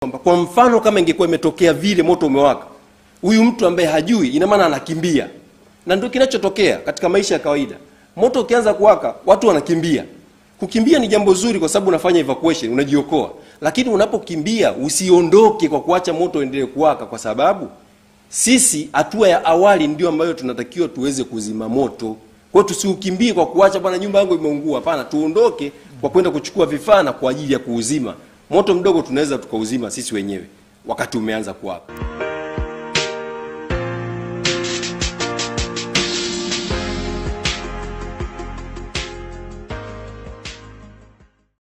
kwamba kwa mfano kama ingekuwa imetokea vile moto umewaka, huyu mtu ambaye hajui, ina maana anakimbia, na ndio kinachotokea katika maisha ya kawaida. Moto ukianza kuwaka, watu wanakimbia. Kukimbia ni jambo zuri, kwa sababu unafanya evacuation, unajiokoa. Lakini unapokimbia usiondoke kwa kuacha moto uendelee kuwaka, kwa sababu sisi hatua ya awali ndio ambayo tunatakiwa tuweze kuzima moto. Kwa hiyo tusiukimbie kwa kuacha bwana, nyumba yangu imeungua. Hapana, tuondoke kwa kwenda kuchukua vifaa na kwa ajili ya kuuzima moto mdogo. Tunaweza tukauzima sisi wenyewe wakati umeanza kuwaka.